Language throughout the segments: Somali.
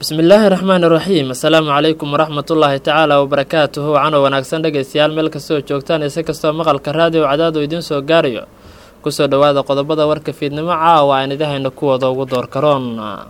bismillaahi raxmaani raxiim assalaamu calaykum waraxmatullaahi tacaala wabarakaatuhu cano wanaagsan dhegaystayaal meel kastoo joogtaan ise kastoo maqalka raadiyo cadaadu idiin soo gaarayo kusoo dhowaada qodobada warka fiidnimo caawa aan idahayna kuwooda ugu door karoon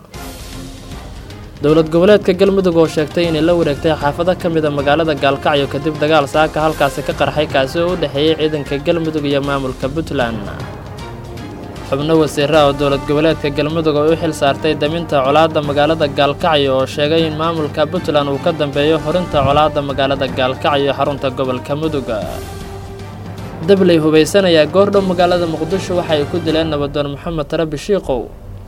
dowlad goboleedka galmudug oo sheegtay inay la wareegtay xaafado ka mida magaalada gaalkacyo kadib dagaal saaka halkaasi ka qarxay kaasi oo u dhexeeyey ciidanka galmudug iyo maamulka puntland xubno wasiira oo dowlad goboleedka galmudug oo u xil saartay daminta colaadda magaalada gaalkacyo oo sheegay in maamulka puntland uu ka dambeeyo horinta colaadda magaalada gaalkacyo xarunta gobolka mudug dabley hubaysanayaa goordhow magaalada muqdisho waxa ay ku dileen nabadoon maxamed tarabi shiikow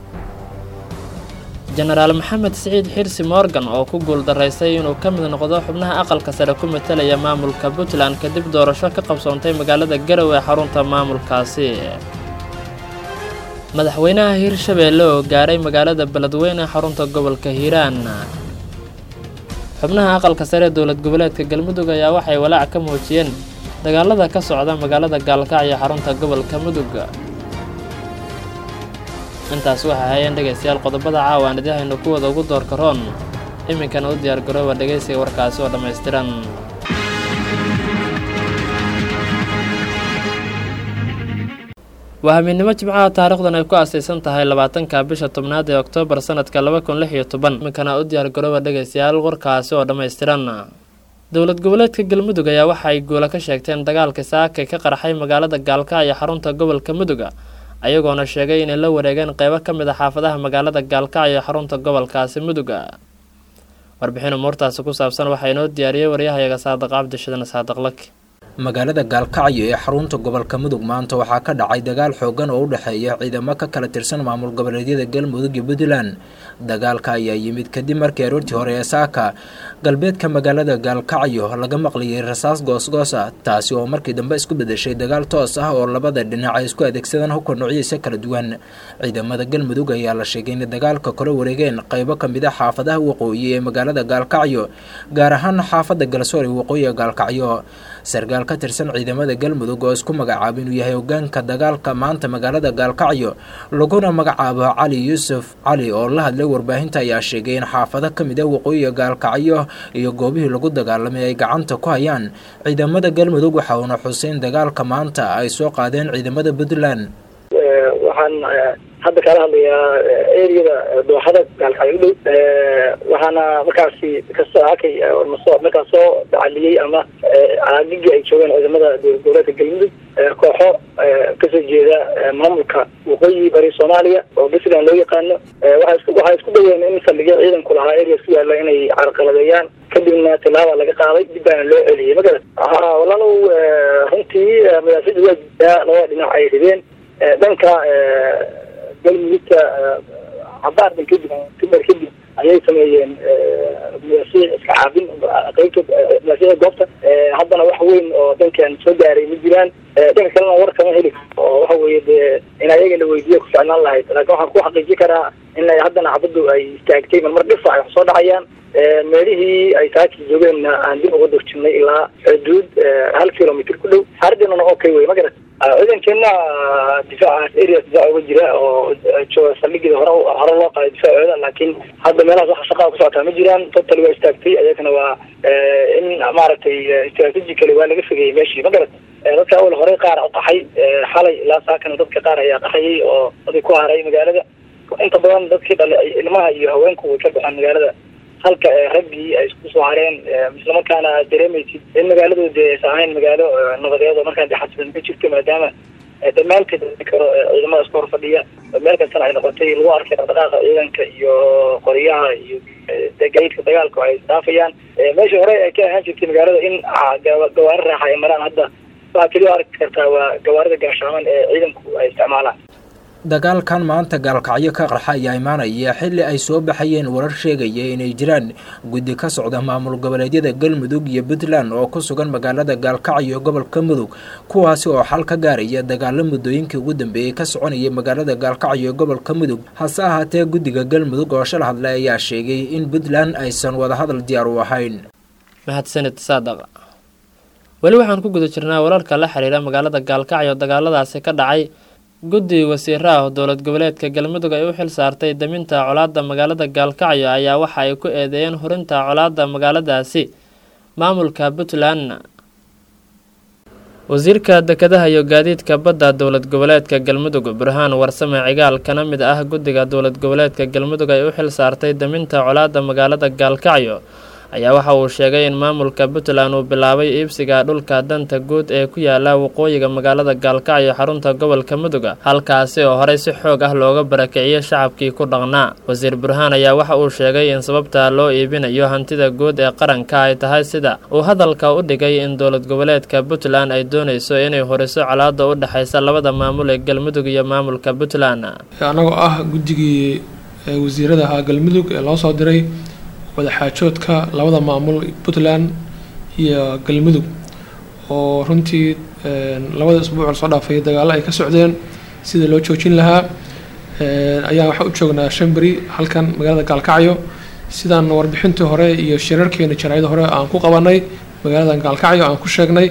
jenaraal maxamed siciid xirsi morgan oo ku guuldaraystay inuu ka mid noqdo xubnaha aqalka sare ku matalaya maamulka puntland kadib doorasho ka qabsoontay magaalada garow ee xarunta maamulkaasi madaxweynaha hirshabeelle oo gaaray magaalada beledweyne xarunta gobolka hiiraan xubnaha aqalka sare ee dowlad goboleedka galmudug ayaa waxay walaac ka muujiyeen dagaalada ka socda magaalada gaalkacyo xarunta gobolka mudug intaas waxay hayeen dhegaystayaal qodobada caawa aan idahaynu kuwada ugu door karoon iminkana u diyaar garooba dhegaysiga warkaasi oo dhammaystiran waa habeennimo jimcaha taarikhdan ay ku aasaysan tahay labaatanka bisha tobnaad ee oktoobar sanadka laba kun lix iyo toban iminkana u diyaar garooba dhegaystayaal warkaasi oo dhammaystiran dowlad goboleedka galmudug ayaa waxa ay guula ka sheegteen dagaalka saakay ka qarxay magaalada gaalkacyo xarunta gobolka mudug ayagoona sheegay inay la wareegeen qeybo ka mid a xaafadaha magaalada gaalkacyo xarunta gobolkaasi mudug warbixin umuurtaasi ku saabsan waxaa inoo diyaariyey waryahayaga saadiq cabdishidan saadiqlak magaalada gaalkacyo ee xarunta gobolka mudug maanta waxaa ka dhacay dagaal xoogan oo u dhexeeya ciidamo ka kala tirsan maamul goboleedyada galmudug iyo puntland dagaalka ayaa yimid kadib markii aroortii hore ee saaka galbeedka magaalada gaalkacyo laga maqlayay rasaas goosgoos ah taasi oo markii dambe isku bedeshay dagaal toos ah oo labada dhinac ay isku adeegsadaan hubka noocyadiisa kala duwan ciidamada galmudug ayaa la sheegay inay dagaalka kala wareegeen qeybo kamid a xaafadaha waqooyi ee magaalada gaalkacyo gaar ahaan xaafada galsoor ee waqooyiga gaalkacyo sarkaal ka tirsan ciidamada galmudug oo isku magacaaba inuu yahay hogaanka dagaalka maanta magaalada gaalkacyo laguna magacaabo cali yuusuf cali oo la hadlay warbaahinta ayaa sheegay in xaafado ka mid ah waqooyiga gaalkacyo iyo goobihii lagu dagaalamay ay gacanta ku hayaan ciidamada galmudug waxa uuna xuseyn dagaalka maanta ay soo qaadeen ciidamada puntland waxaan hadda kaala hadlayaa ereyada dooxada gaalkacyo u dhow waxaana markaasi kasoo hakay masoo markaas soo dacaliyey ama caagigii ay joogeen ciidamada dowlad goboleedka galmudug kooxo kasoo jeeda maamulka waqooyi bari soomaaliya oo puntland loo yaqaano waxay isku dayeen in saldhigyo ciidanku lahaa ereas ku yaalla inay carqaladeeyaan kadibna tilaaba laga qaaday dib baana loo celiyey magarat walaalow runtii madaafida waa jirtaa labada dhinac ay rideen dhanka galmudugta cabaardan kadib timar kadib ayay sameeyeen madaasiic iska caabin qeybta madaasiicda goobta haddana wax weyn oo dankan soo gaaray ma jiraan dhanka kalena war kama heli karo oo waxa weeye dee in ayaga la weydiiya ku ficnaan lahayd laakiin waxaan ku xaqiijin karaa in haddana cabaddu ay istaagtay marmar dhifa ay wax soo dhacayaan meelihii ay saaki joogeenna aan dib uga durjinay ilaa xuduud hal kilomitr ku dhow xaaladeenana okay wey ma garat ciidankeena difaacaas areas difaac uga jira oo saldhigeeda hore hore loo qaaday difaacooda laakiin hadda meelahaas waxa shaqaa ku socotaa ma jiraan total waa istaagtay ayagana waa in maaragtay strategically waa laga fogeeyey meeshii ma garat dadka awal horey qaar qaxay xalay ilaa saakana dadka qaar ayaa qaxayay oo dadii ku haray magaalada inta badan dadkii dhale ilmaha iyo haweenku way ka baxeen magaalada halka raggii ay isku soo hareen islamarkaana dareemaysid in magaaladooda aysan ahayn magaalo nabadeed oo markaan de xasilan ka jirto maadaama dhammaanteed karo ciidamada iska hor fadhiya meel kastana ay noqotay lagu arkay dhaqdhaqaaqa ciidanka iyo qoriyaha iyo gaydka dagaalka ay isdaafayaan meeshii hore ay ka ahaan jirtay magaalada in gawaari raaxa ay maraan hadda waxaa keliya arki kartaa waa gawaarida gaashaaman ee ciidanku ay isticmaalaan dagaalkan maanta gaalkacyo ka qarxa ayaa imaanaya xilli ay soo baxayeen warar sheegaya inay jiraan guddi ka socda maamul goboleedyada galmudug iyo puntland oo ku sugan magaalada gaalkacyo gobolka mudug kuwaasi oo xal ka gaaraya dagaalo muddooyinkii ugu dambeeyey ka soconayay magaalada gaalkacyo gobolka mudug hase ahaatee guddiga galmudug oo shal hadlay ayaa sheegay in puntland aysan wadahadal diyaar u ahayn mahadsanid saadaq weli waxaan ku guda jirnaa wararka la xiriira magaalada gaalkacyo dagaaladaasi ka dhacay guddi wasiiro ah oo dowlad goboleedka galmudug ay u xil saartay daminta colaadda magaalada gaalkacyo ayaa waxa ay ku eedeeyeen hurinta colaadda magaaladaasi maamulka puntland wasiirka dekedaha iyo gaadiidka badda dowlad goboleedka galmudug burhaan warsame cigaal kana mid ah guddiga dowlad goboleedka galmudug ay u xil saartay daminta colaadda magaalada gaalkacyo ayaa waxa uu sheegay in maamulka puntland uu bilaabay iibsiga dhulka danta guud ee ku yaala waqooyiga magaalada gaalkacyo xarunta gobolka muduga halkaasi oo horey si xoog ah looga barakiciyey shacabkii ku dhaqnaa wasiir burhaan ayaa waxa uu sheegay in sababta loo iibinayo hantida guud ee qaranka ay tahay sida uu hadalka u dhigay in dowlad goboleedka puntland ay doonayso inay horiso colaada u dhexaysa labada maamul ee galmudug iyo maamulka puntland anagoo ah guddigii wasiirada ahaa galmudug ee loo soo diray wadaxaajoodka labada maamul puntland iyo galmudug oo runtii labada isbuuc lasoo dhaafay dagaalo ay ka socdeen sidii loo joojin lahaa ayaan waxaa u joognaa shan beri halkan magaalada gaalkacyo sidaan warbixintii hore iyo shirarkeena jaraayada hore aan ku qabanay magaalada gaalkacyo aan ku sheegnay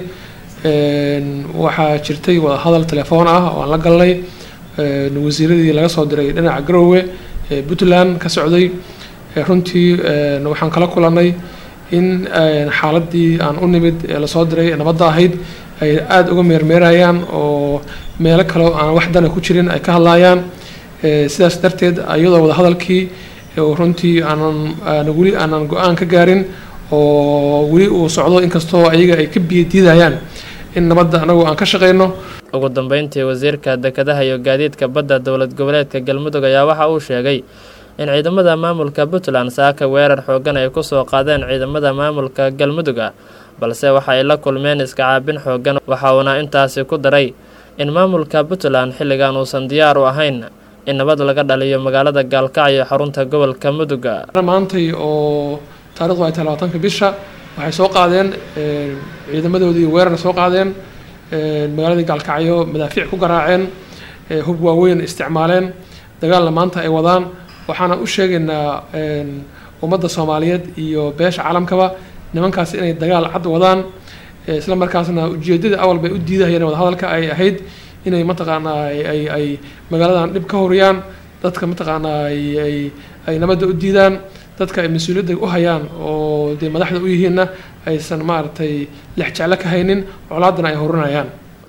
waxaa jirtay wadahadal telefoon ah oo aan la galnay wasiiradii laga soo diray dhinaca garowe ee puntland ka socday runtii waxaan kala kulanay in xaaladii aan u nimid ee lasoo diray ee nabadda ahayd ay aada uga meermeerayaan oo meelo kale aan wax dana ku jirin ay ka hadlayaan sidaas darteed iyadoo wadahadalkii runtii aanan weli aanan go-aan ka gaarin oo weli uu socdo inkastoo ayaga ay ka biyadiidayaan in nabadda anagu aan ka shaqeyno ugu dambeyntii wasiirka dekedaha iyo gaadiidka badda dowlad goboleedka galmudug ayaa waxa uu sheegay in ciidamada maamulka puntland saaka weerar xoogan ay kusoo qaadeen ciidamada maamulka galmuduga balse waxa ay la kulmeen iska caabin xoogan waxa uuna intaasi ku daray in maamulka puntland xilligan uusan diyaar u ahayn in nabad laga dhaliyo magaalada gaalkacyo xarunta gobolka muduga maantay oo taarikhdu ay tahay labaatanka bisha waxay soo qaadeen ciidamadoodii weerar soo qaadeen magaaladii gaalkacyo madaafiic ku garaaceen hub waaweyn isticmaaleen dagaalna maanta ay wadaan waxaana u sheegaynaa ummadda soomaaliyeed iyo beesha caalamkaba nimankaas inay dagaal cad wadaan isla markaasna ujeedada awal bay u diidahayeen wadahadalka ay ahayd inay mataqaanaa ay ay magaaladan dhib ka horiyaan dadka mataqaanaa ay ay nabadda u diidaan dadka ay mas-uuliyadda u hayaan oo dee madaxda u yihiinna aysan maaragtay lex jeclo ka haynin colaadana ay horinayaan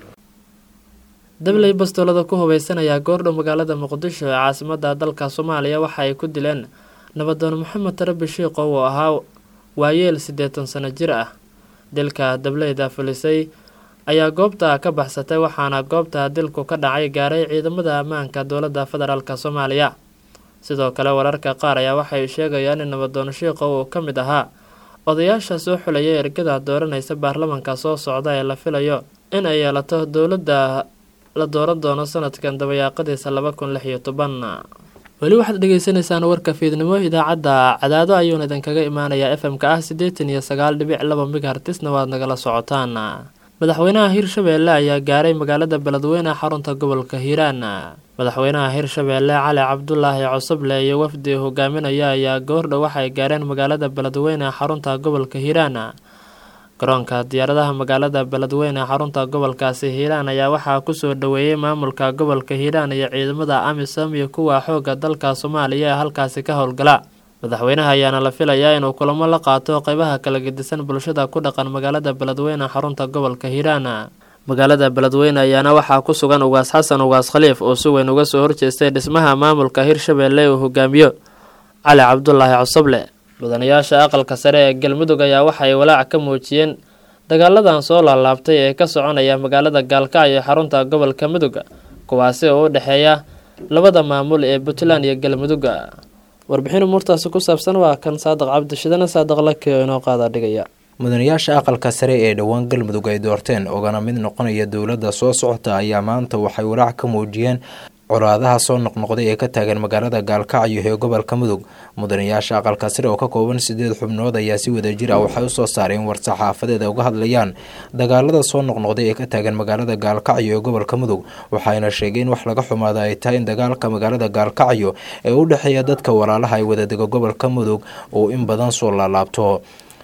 dabley bastoolada ku hubeysanayaa goordhow magaalada muqdisho ee caasimada dalka soomaaliya waxa ay ku dileen nabadoon maxamed tarabi shiiqow oo ahaa waayeel siddeetan sano jir ah dilka dableyda fulisay ayaa goobta ka baxsatay waxaana goobta dilku ka dhacay gaaray ciidamada ammaanka dowladda federaalk soomaaliya sidoo kale wararka qaar ayaa waxay sheegayaan in nabadoon shiiqow uu ka mid ahaa odayaasha soo xulaya ergada dooranaysa baarlamanka soo socda ee la filayo in ay yeelato dowladda la dooran doono sanadkan dabayaaqadiisa laba kun lix iyo toban weli waxaad dhegeysaneysaan warka fiidnimo idaacadda cadaado ayuuna idinkaga imaanayaa f m ka ah siddeetan iyo sagaal dhibic laba migahartisna waad nagala socotaan madaxweynaha hirshabeelle ayaa gaaray magaalada beledweyne xarunta gobolka hiiraan madaxweynaha hirshabeelle cali cabdulaahi cosoble iyo wafdi hogaaminaya ayaa goordhow waxay gaareen magaalada beledweyne xarunta gobolka hiiraan garoonka diyaaradaha magaalada beledweyne xarunta gobolkaasi hiiraan ayaa waxaa kusoo dhaweeyey maamulka gobolka hiiraan iyo ciidamada amisom iyo kuwa xooga dalka soomaaliya ee halkaasi ka howlgala madaxweynaha ayaana la filayaa inuu kulamo la qaato qeybaha kala gedisan bulshada ku dhaqan magaalada beledweyne xarunta gobolka hiiraan magaalada beledweyne ayaana waxaa ku sugan ugaas xasan ugaas khaliif oo si weyn uga soo horjeestay dhismaha maamulka hirshabeelle uu hogaamiyo cali cabdulaahi cosoble mudanayaasha aqalka sare ee galmudug ayaa waxay walaac ka muujiyeen dagaaladan soo laalaabtay ee ka soconaya magaalada gaalkacyo ee xarunta gobolka mudug kuwaasi oo u dhexeeya labada maamul ee puntland iyo galmudug warbixin umuurtaasi ku saabsan waa kan saadiq cabdishidane saadiq laki oo inoo qaada dhigaya mudanayaasha aqalka sare ee dhowaan galmudug ay doorteen ogana mid noqonaya dowladda soo socota ayaa maanta waxay walaac ka muujiyeen colaadaha soo noqnoqday ee ka taagan magaalada gaalkacyo ee gobolka mudug mudanayaasha aqalka sare oo ka kooban sideed xubnood ayaa si wadajir ah waxay usoo saareen war-saxaafadeed ay uga hadlayaan dagaalada soo noqnoqday ee ka taagan magaalada gaalkacyo ee gobolka mudug waxayna sheegeen wax laga xumaada ay tahay in dagaalka magaalada gaalkacyo ee u dhexeeya dadka walaalaha ay wadadega gobolka mudug uu in badan soo laalaabto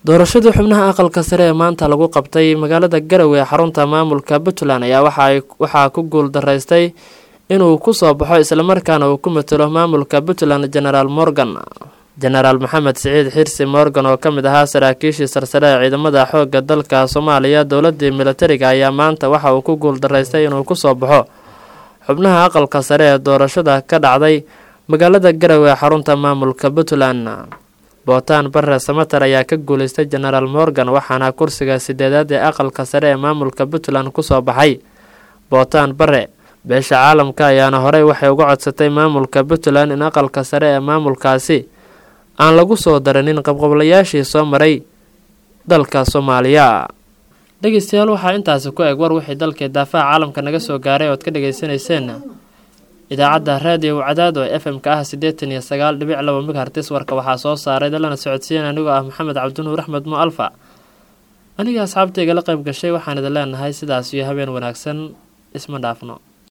doorashadii xubnaha aqalka sare ee maanta lagu qabtay magaalada garowe ee xarunta maamulka puntland ayaa waxaa ku guul daraystay inuu kusoo baxo islamarkaana uu ku matalo maamulka puntland genaraal morgan jenaraal maxamed siciid xirsi morgan oo ka mid ahaa saraakiishii sarsare ee ciidamada xoogga dalka soomaaliya dowladii militariga ayaa maanta waxa uu ku guul daraystay inuu kusoo baxo xubnaha aqalka sare ee doorashada ka dhacday magaalada garowe ee xarunta maamulka puntland bootaan bare samater ayaa ka guuleystay genaraal morgan waxaana kursiga sideedaad ee aqalka sare ee maamulka puntland kusoo baxay bootaan bare beesha caalamka ayaana horey waxay uga codsatay maamulka puntland in aqalka sare ee maamulkaasi aan lagu soo daranin qabqablayaashii soo maray dalka soomaaliya dhegeystayaal waxaa intaasi ku eg war wixii dalkii daafaha caalamka naga soo gaaray ood ka dhagaysanayseen idaacadda raadiyo cadaad oo f m-ka ah siddeetan iyo sagaal dhibic laba mighartis warka waxaa soo saaray dalana socodsiin anigoo ah maxamed cabdinuur axmed mo alfa aniga asxaabtayga la qayb gashay waxaan idin leenahay sidaas iyo habeen wanaagsan isma dhaafno